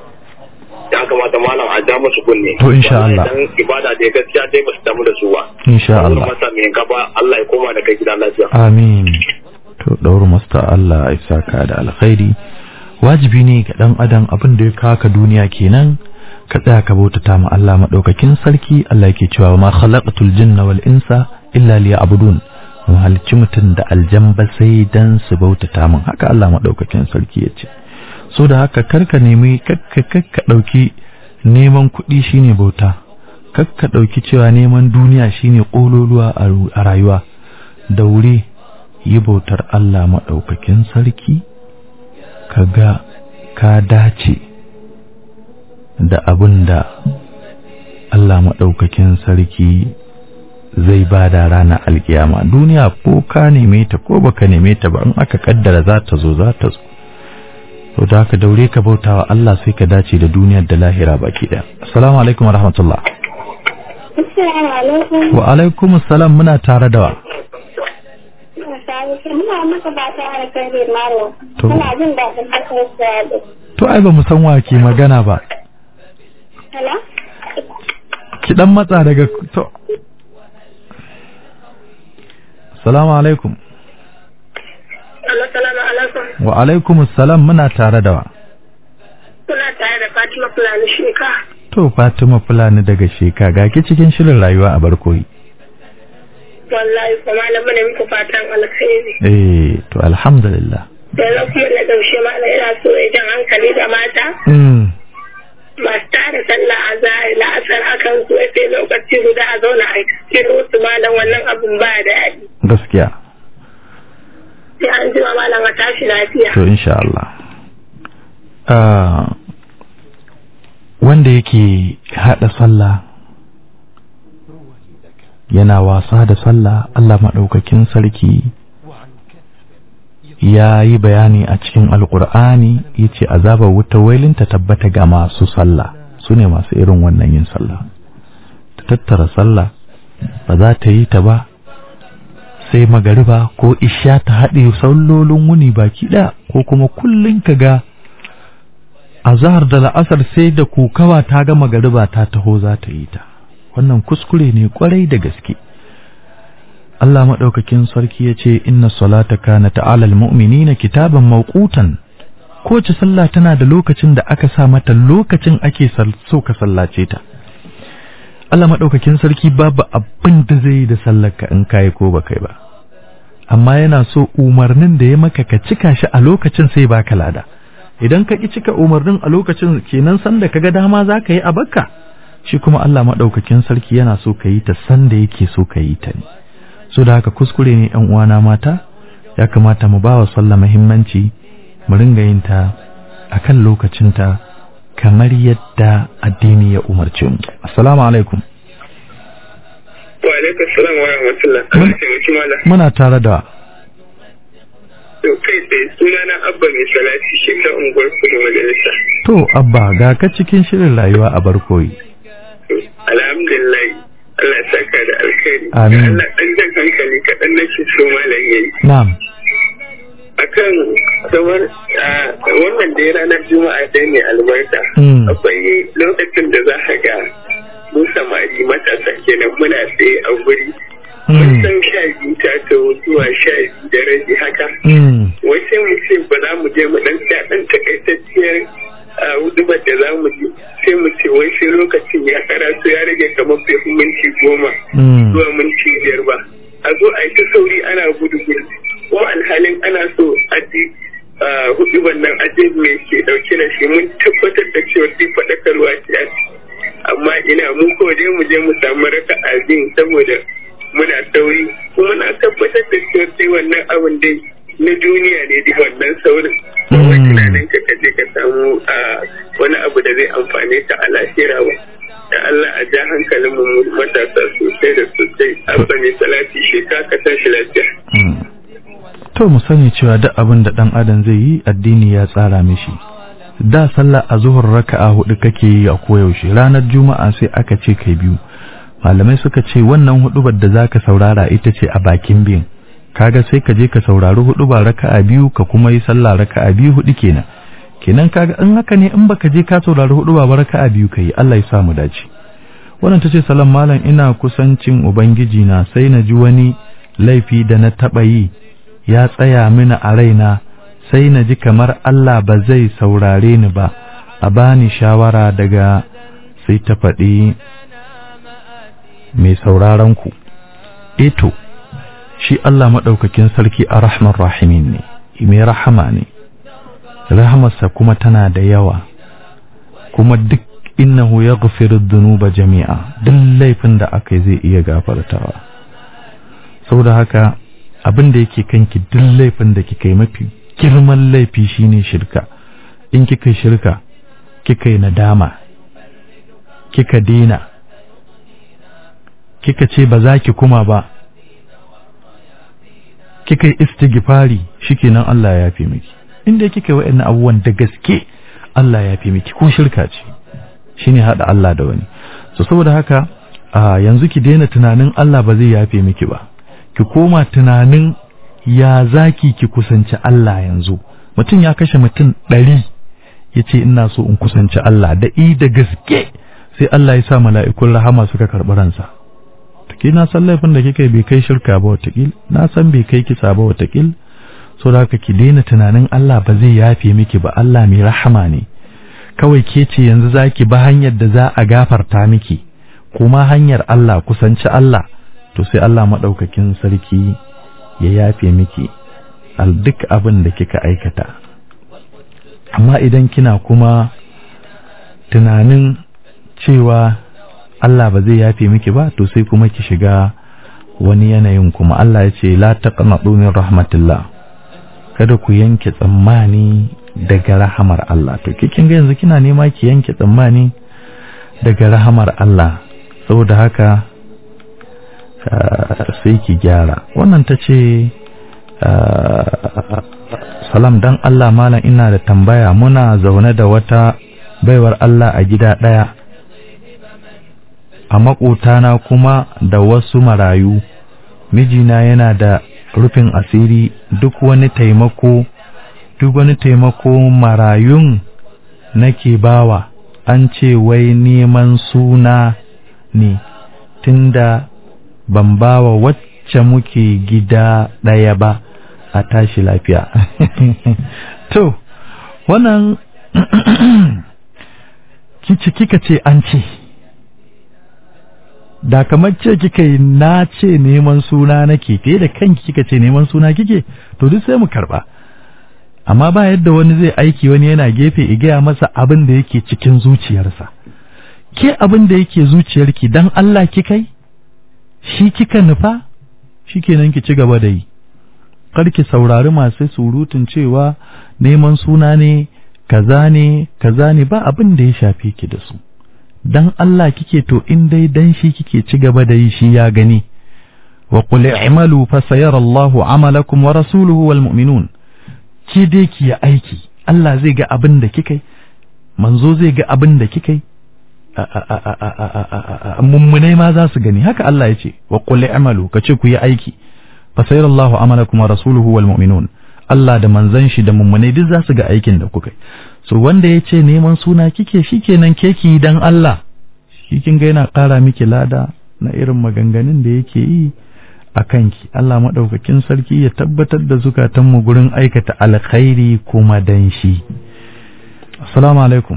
ya kamata malam a ja musu kunne To, insha Allah. dan ibada da gaskiya dai ba su damu da su ba insha Allah. Allah masa mai gaba Allah ya koma da kai gida lafiya. amin to ɗauru masta Allah ya saka da alkhairi wajibi ne ga ɗan adam abin da ya kaka duniya kenan ka tsaya ka bautata ma Allah maɗaukakin sarki Allah yake cewa ma khalaqatul jinna wal insa illa liya'budun mu halicci mutum da aljan ba sai dan su bautata min haka Allah maɗaukakin sarki ya ce so da haka karka nemi kakka kakka ɗauki neman kuɗi shine bauta kakka ɗauki cewa neman duniya shine ƙololuwa a ru- a rayuwa da wuri yi bautar Allah maɗaukakin sarki ka ga ka dace da abin da Allah maɗaukakin sarki zai ba da ranar alkiyama duniya ko ka neme ta ko baka neme ta ba in aka kaddara za ta zo za ta zo to da haka daure ka bauta wa Allah sai ka dace da duniyar da lahira baki ɗaya assalamu alaikum wa rahmatullah Assalamu alaikum. wa alaikum assalam muna tare da wa Muna maka fata alheri Malam. To. Muna jin daɗin kasar da to ai ba mu san wa ke magana ba Hello? ki dan matsa daga to assalamu alaikum Assalamu alaikum. wa alaikum assalam muna tare da wa Kuna tare da Fatima Fulani Sheka. to Fatima Fulani daga Sheka ga ki cikin shirin rayuwa a barkoyi Wallahi ko malam ne muku fatan alkhairi. eh to alhamdulillah Yanzu kuma na ƙarshe malam ina so ya jan hankali da mata mm masu tara sallah a zahiri la'asar akan su sai lokaci guda a zauna a cikin wasu malam wannan abun ba da daɗi. gaskiya Sai an ji malam a tashi lafiya. to insha Allah ah wanda yake hada sallah yana wasa da sallah Allah maɗaukakin sarki ya yi bayani a cikin alkur'ani ya ce azabar wuta wailin ta tabbata ga masu sallah su ne masu irin wannan yin sallah ta tattara sallah ba za ta yi ta ba sai magariba ko isha ta haɗe sallolin wuni baki ɗaya ko kuma kullum ka ga a zahar da la'asar sai da kokawa ta ga magariba ta taho za ta yi ta wannan kuskure ne kwarai da gaske Allah maɗaukakin sarki ya ce inna salata kana ta'alal mu'minina kitaban mawqutan kowace sallah tana da lokacin da aka sa mata lokacin ake so ka sallace ta Allah maɗaukakin sarki babu abin da zai yi da sallarka in kayi ko ba kai ba amma yana so umarnin da ya maka ka cika shi a lokacin sai baka lada idan ka ki cika umarnin a lokacin kenan sanda ka ga dama za ka yi a bakka shi kuma Allah maɗaukakin sarki yana so ka yi ta sanda yake so ka yi ta ne so da haka kuskure ne yan uwana mata ya kamata mu ba wa sallah muhimmanci mu ringa yin ta akan lokacinta kamar yadda addini ya umarce mu assalamu alaikum wa alaikum salam wa rahmatullah Allah ya mutu mala muna tare da to kai tsaye suna na abba mai salati shi ta unguwar kudu majalisa to abba ga ka cikin shirin rayuwa a barkoyi alhamdulillah Allah ya saka da alkhairi Amin. Allah dan jan hankali kaɗan nake so malam yayi na'am akan kamar ah, wannan da ranar juma'a dai ne albarka Mm. akwai lokacin da za ka ga mu samari matasa kenan muna tsaye a guri mun Mm. san sha biyu ta taho zuwa sha biyu da rabi haka Mm. wai sai mu ce ba za mu je mu dan tsaya dan takaitacciyar ah, hudubar da za mu je sai mu ce wai sai lokacin ya karatu ya rage kamar bai fi minti goma Mm. zuwa minti biyar ba a zo a yi ta sauri ana gudu gudu kuma alhalin ana so a ji hudu wannan aje mai ke dauke da shi mun tabbatar da cewa sai faɗakarwa ce a ciki amma ina mu ko dai mu je mu samu raka azin saboda muna sauri kuma na tabbatar da cewa sai wannan abin dai na duniya ne dai wannan saurin kawai Mm. tunanin ka kaje ka samu ah, wani abu da zai amfane ta a lahira ba da Allah a ja hankalin mu matasa sosai da sosai abba ne salati shi ka ka tashi lafiya Mm. To mu sani cewa duk abin da ɗan adam zai yi addini ya tsara mishi. Da sallah a zuhur raka'a hudu kake yi a koyaushe ranar juma'a sai aka ce kai biyu. Malamai suka ce wannan hudubar da zaka saurara ita ce a bakin biyan. Kaga sai ka je ka saurari huduba raka'a biyu ka kuma yi sallah raka'a biyu hudu kenan. Kenan kaga in haka ne in baka je ka saurari huduba ba raka'a biyu kai Allah ya sa mu dace. Wannan tace salam malam ina kusancin ubangiji na sai na ji wani laifi da na taba yi ya tsaya mini a raina sai na ji kamar Allah ba zai saurare ni ba a bani shawara daga sai ta faɗi mai sauraron ku eto shi Allah maɗaukakin sarki a rahman rahimin ne mai rahama ne rahamarsa kuma tana da yawa kuma duk innahu ya dhunuba jami'a duk laifin da aka yi zai iya gafartawa saboda haka abin da yake kanki duk laifin da kika yi mafi girman laifi shine shirka in kika yi shirka kika yi nadama kika dena kika ce ba za ki kuma ba kika yi istighfari shikenan Allah ya yafe miki inda kika yi wa'annan abubuwan da gaske Allah ya yafe miki ko shirka ce shine hada Allah da wani so saboda haka a yanzu ki daina tunanin Allah ba zai yafe miki ba ki koma tunanin ya zaki ki kusanci Allah yanzu mutum ya kashe mutum ɗari ya ce ina so in kusanci Allah da i da gaske sai Allah ya sa mala'ikun rahama suka karɓi ransa take na san laifin da kika bai kai shirka ba watakil na san bai kai kisa ba watakil so da haka ki daina tunanin Allah ba zai yafe miki ba Allah mai rahama ne kawai ke ce yanzu zaki ba hanyar da za a gafarta miki kuma hanyar Allah kusanci Allah to sai Allah maɗaukakin sarki ya yafe miki al duk abin da kika aikata amma idan kina kuma tunanin cewa Allah ba zai yafe miki ba to sai kuma ki shiga wani yanayin kuma Allah ya ce la taqnatu min rahmatillah kada ku yanke tsammani daga rahamar Allah to kin ga yanzu kina nema ki yanke tsammani daga rahamar Allah saboda haka sai ki gyara wannan ta ce salam dan Allah malam ina da tambaya muna zaune da wata baiwar Allah a gida ɗaya a maƙotana kuma da wasu marayu mijina yana da rufin asiri duk wani taimako duk wani taimako marayun nake bawa an ce wai neman suna ne tunda ban bawa wacce muke gida ɗaya ba a tashi lafiya to wannan kici kika ce an ce da kamar ce kika yi na ce neman suna nake ke da kanki kika ce neman suna kike to duk sai mu karba amma ba yadda wani zai aiki wani yana gefe i gaya masa abin da yake cikin zuciyarsa ke abin da yake zuciyarki dan Allah kikai shi kika nufa shikenan ki ci gaba da yi kar ki saurari masu surutun cewa neman suna ne kaza ne kaza ne ba abin da ya shafe ki da su dan Allah kike to in dai dan shi kike ci gaba da yi shi ya gani wa qul i'malu fa sayara Allahu amalakum wa rasuluhu wal mu'minun ki dai ki yi aiki Allah zai ga abin da kike manzo zai ga abin da kike mummunai ma za su gani haka Allah ya ce wa qul i'malu kace ku yi aiki fa sayara Allahu amalakum wa rasuluhu wal mu'minun Allah da manzon shi da mummunai duk za su ga aikin da kuka so wanda ya ce neman suna kike shikenan keki dan Allah shi kin ga yana ƙara miki lada na irin maganganun da yake yi a kanki Allah maɗaukakin sarki ya tabbatar da zukatanmu gurin aikata alkhairi kuma dan shi assalamu alaikum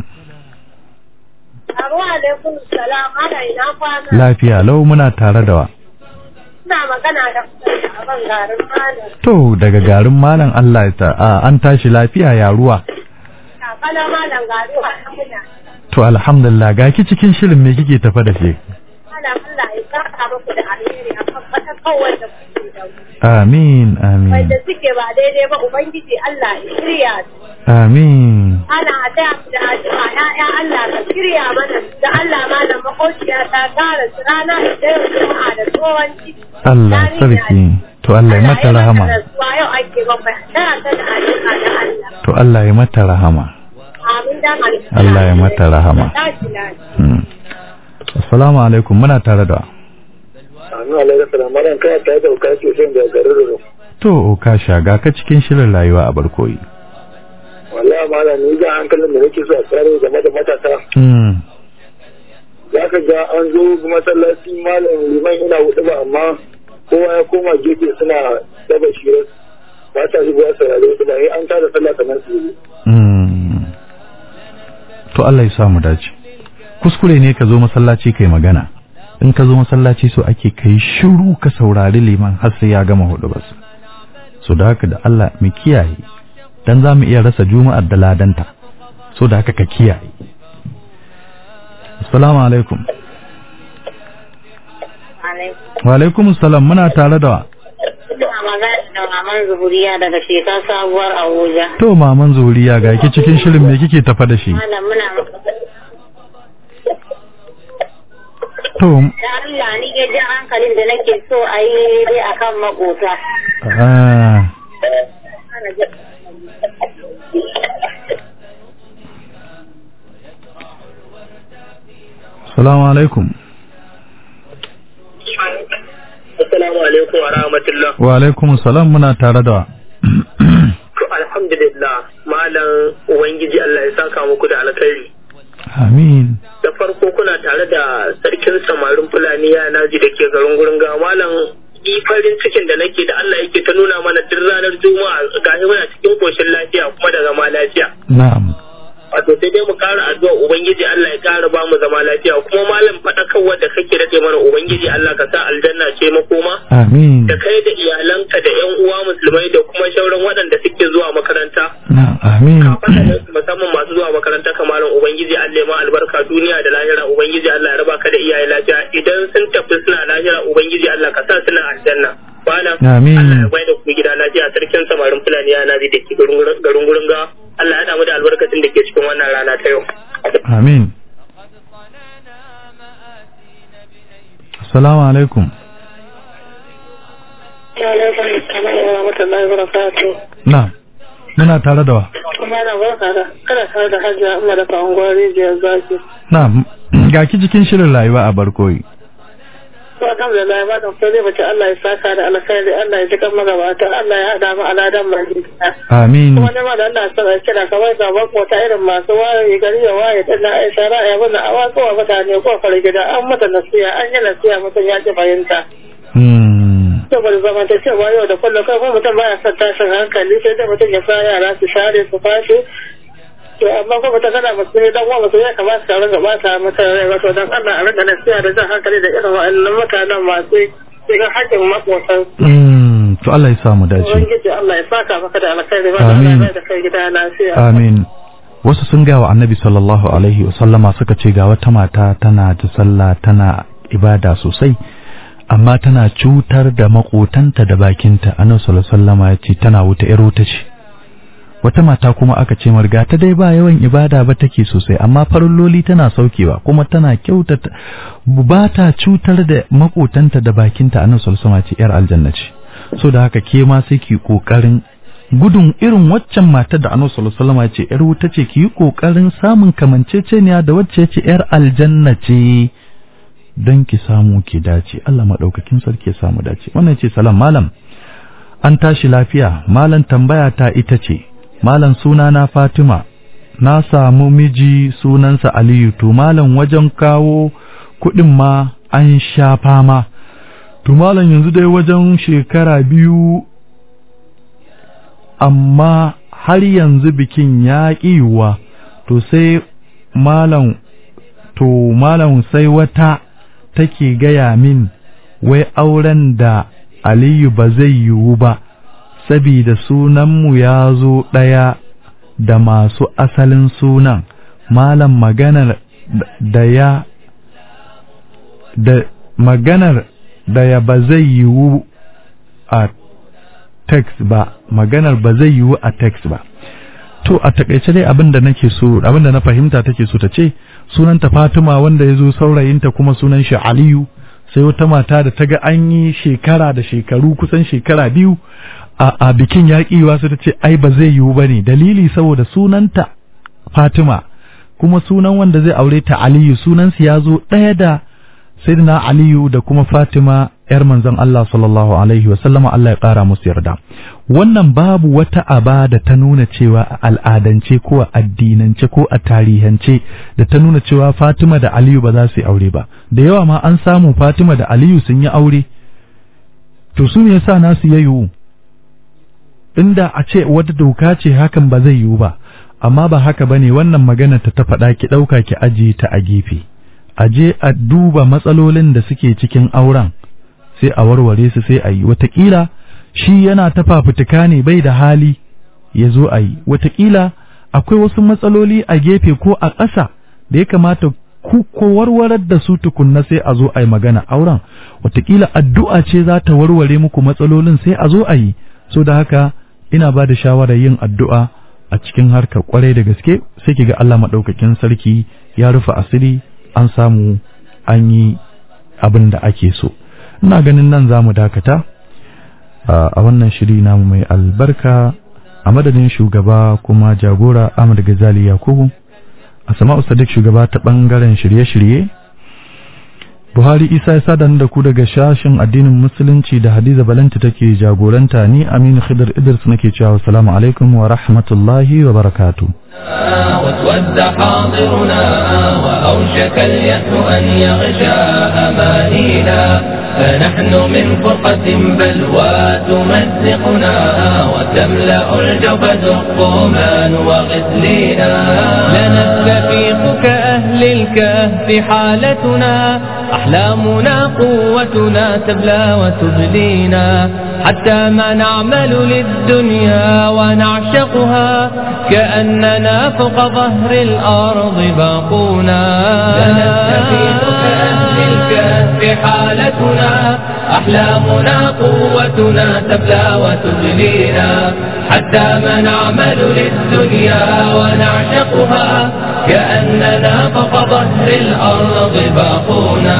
Abu alaikum salam ana ina kwana. lafiya lau muna tare da wa Ina magana da a ban garin malam. to daga garin malam Allah ya ta a, an tashi lafiya ya ruwa Kakana malam garu a muna. to alhamdulillah ga ki cikin shirin me kike tafa da shi Malam Allah ya saka muku da alheri a kan fata kawai da kuke da mu. amin amin Wanda suke ba daidai ba Ubangiji Allah ya shirya su. amin Ana da da addu'a ya'ya Allah ka shirya mana da Allah malam makociya ta tara su rana da yau juma'a da tsohon ciki. Allah sarki to Allah ya mata rahama Rasuwa yau ake bakwai tana ta da addu'a da Allah. to Allah ya mata rahama Amin dan alƙur'ani. Allah ya mata rahama. Tashi lafiya. Hmm. Assalamu alaikum muna tare da Anu alaikum salam malam kai ta da ka ce sai da garin Roro. to ka shaga ka cikin shirin rayuwa a barkoyi Wallahi malam ni ga hankalin da nake so a tsare game da matasa. hmm. Za ka ga an zo masallaci malam liman ina hudu ba amma kowa ya koma gefe suna daba shirar ba ta zuwa saurare su ba sai an tada sallah kamar su yi. Hmm. to Allah ya sa mu dace kuskure ne ka zo masallaci kai magana in ka zo masallaci so ake kai shiru ka saurari liman har sai ya gama hudu bas so da haka da Allah mu kiyaye dan za mu iya rasa juma'ar da ladanta so da haka ka kiyaye assalamu alaikum Alaikum. wa alaikum assalam muna tare da Ina magana da maman Zuhuriya daga shekar sabuwar Abuja. to maman zuriya ga ki cikin shirin me kike tafa da shi Malam muna to da Allah ni ya ji hankalin da nake so a yi dai akan makota. ah assalamu alaikum Assalamu alaikum wa rahmatullah. wa alaikum assalam muna tare da To alhamdulillah malam ubangiji Allah ya saka muku da alkhairi. amin Da farko kuna tare da sarkin samarin Fulani ya naji da ke garin gurin ga malam ni farin cikin da nake da Allah yake ta nuna mana duk ranar Juma'a gashi muna cikin koshin lafiya kuma da zama lafiya. na'am Wato sai dai mu kara addu'a ubangiji Allah ya kara ba mu zama lafiya kuma malam faɗakarwar da kake rage mana ubangiji Allah ka sa aljanna ce makoma. amin da kai da iyalanka da yan uwa musulmai da kuma shauran waɗanda suke zuwa makaranta na'am amin kafaɗa musamman masu zuwa makaranta kamarin ubangiji Allah ya ma albarka duniya da lahira ubangiji Allah ya raba ka da iyaye lafiya idan sun tafi suna lahira ubangiji Allah ka sa suna aljanna bana Amin. Allah ya bai da ku gida lafiya sarkin samarin fulani ya nazi da ke garin gurin ga Allah ya damu da albarkacin da ke cikin wannan rana ta yau amin assalamu alaikum Alaikum salam wa rahmatullahi wa barakatuh. na'am muna tare da wa Kuma na barka da kada tare da Hajiya Umar da Kawon Rijiyar Zaki. na'am ga ki cikin shirin rayuwa a barkoyi to alhamdulillah ba kan sai mace Allah ya saka da alkhairi Allah ya jikan magabata Allah ya hada mu aladan mai amin kuma ne ma da Allah sai kira kamar da makota irin masu waye gari ya waye dan na Aisha ra'ayi wannan a wato wa mutane ko fara gida an mata nasiya an yi nasiya mutum ya ji fahimta Hmm. saboda zamantakewa yau da kullum kai kuma mutum baya son tashin hankali sai da mutum ya sa yara su share su fashe to amma kuma mutum kana musulmi dan uwa musulmi ya kamata ka ringa bata mata rai wato dan Allah a ringa nasiya da jan hankali da irin wa'annan mutanen masu cikin haƙƙin maƙotan Hmm. to Allah ya samu dace ubangiji Allah ya saka maka da alkhairi ba Amin. da da kai gida lafiya amin wasu sun gawa annabi sallallahu alaihi wasallama suka ce ga wata mata tana da sallah tana ibada sosai amma tana cutar da makotanta da bakinta annabi sallallahu alaihi wasallama ya ce tana wuta yar wuta ce wata mata kuma aka ce marga ta dai ba yawan ibada ba take sosai amma farilloli tana saukewa kuma tana kyautata ba ta cutar da makotanta da bakinta annabi sallallahu alaihi wasallama ce yar aljanna ce so da haka ke ma sai ki kokarin gudun irin waccan matar da annabi sallallahu alaihi wasallam ya ce yar wuta ce ki yi kokarin samun kamanceceniya da wacce ce yar aljanna ce don ki samu ki dace Allah madaukakin sarki ya samu dace wannan ce salam malam an tashi lafiya malam tambaya ta ita ce malam suna na Fatima na samu miji sunansa Aliyu to malam wajen kawo kuɗin ma an sha fama to malam yanzu dai wajen shekara biyu amma har yanzu bikin ya ƙiwa to sai malam to malam sai wata take gaya min wai auren da Aliyu ba zai yiwu ba sabida sunanmu ya zo ɗaya da masu asalin sunan malam maganar da ya da maganar da ya ba zai yiwu a text ba maganar ba zai yiwu a text ba to a takaice dai abin da nake so abin da na fahimta take so ta ce sunanta Fatima wanda ya zo saurayinta kuma sunan shi Aliyu sai wata mata da ta ga an yi shekara da shekaru kusan shekara biyu a, a bikin yaƙiwa sai ta ce ai ba zai yiwu ba ne dalili saboda sunanta Fatima kuma sunan wanda zai aure ta Aliyu sunansu ya zo ɗaya da Sayyidina Aliyu da kuma Fatima ‘yar manzon Allah sallallahu Alaihi wasallama Allah ya ƙara musu yarda. Wannan babu wata aba da ta nuna cewa a al'adance ko a addinance ko a tarihance da ta nuna cewa Fatima da Aliyu ba za su yi aure ba. Da yawa ma an samu Fatima da Aliyu sun yi aure. To su me yasa nasu ya yiwu? Inda a ce wata doka ce hakan ba zai yiwu ba, amma ba haka bane wannan magana ta ta faɗa ki ɗauka ki ajiye ta a gefe. a je a duba matsalolin da suke cikin auren sai a warware su sai a yi watakila shi yana ta fafutuka ne bai da hali ya zo a yi watakila akwai wasu matsaloli a gefe ko a ƙasa da ya kamata ku ko warwarar da su tukunna sai a zo a yi magana auren watakila addu'a ce za ta warware muku matsalolin sai a zo a yi so da haka ina ba da shawarar yin addu'a a cikin harkar kwarai da gaske sai ki ga Allah maɗaukakin sarki ya rufe asiri an samu an yi abin da ake so ina ganin nan za mu dakata a wannan shiri namu mai albarka a madadin shugaba kuma jagora Ahmad Gazali Yakubu a sama'u sadiq shugaba ta bangaren shirye-shirye Buhari Isa ya sadan da ku daga shashin addinin musulunci da Hadiza Balanta take jagoranta ni Aminu Khidir Idris nake cewa assalamu alaikum wa rahmatullahi wa barakatuh واسود حاضرنا وأوشك اليأس أن يغشى أمانينا فنحن من فرقة بلوى تمزقنا وتملأ الجبد الطومان وغسلينا لنستفيق كأهل الكهف حالتنا أحلامنا قوتنا تبلى وتبلينا حتى ما نعمل للدنيا ونعشقها كأننا فوق ظهر الأرض باقونا لنستفيق كأهل الكهف حالتنا أحلامنا قوتنا تبلى وتبلينا حتى ما نعمل للدنيا ونعشقها كأننا فوق ظهر الأرض باقونا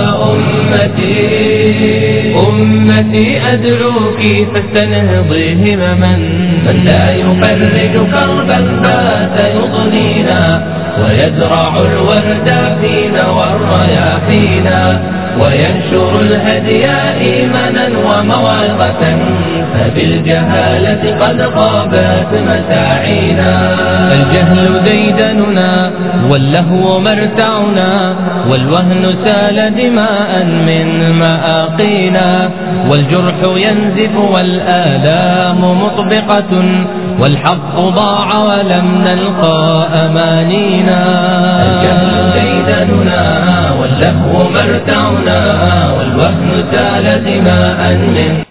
أمتي أمتي أدعوك فاستنهضي همما من لا يفرج كربا بات يضنينا ويزرع الورد فينا والرياحينا وينشر الهدي إيمانا وموعظة فبالجهالة قد غابت مساعينا الجهل ديدننا واللهو مرتعنا والوهن سال دماء من مآقينا والجرح ينزف والآلام مطبقة والحق ضاع ولم نلقى أمانينا الجهل ديدننا واللهو مرتعنا والوهن سال دماء من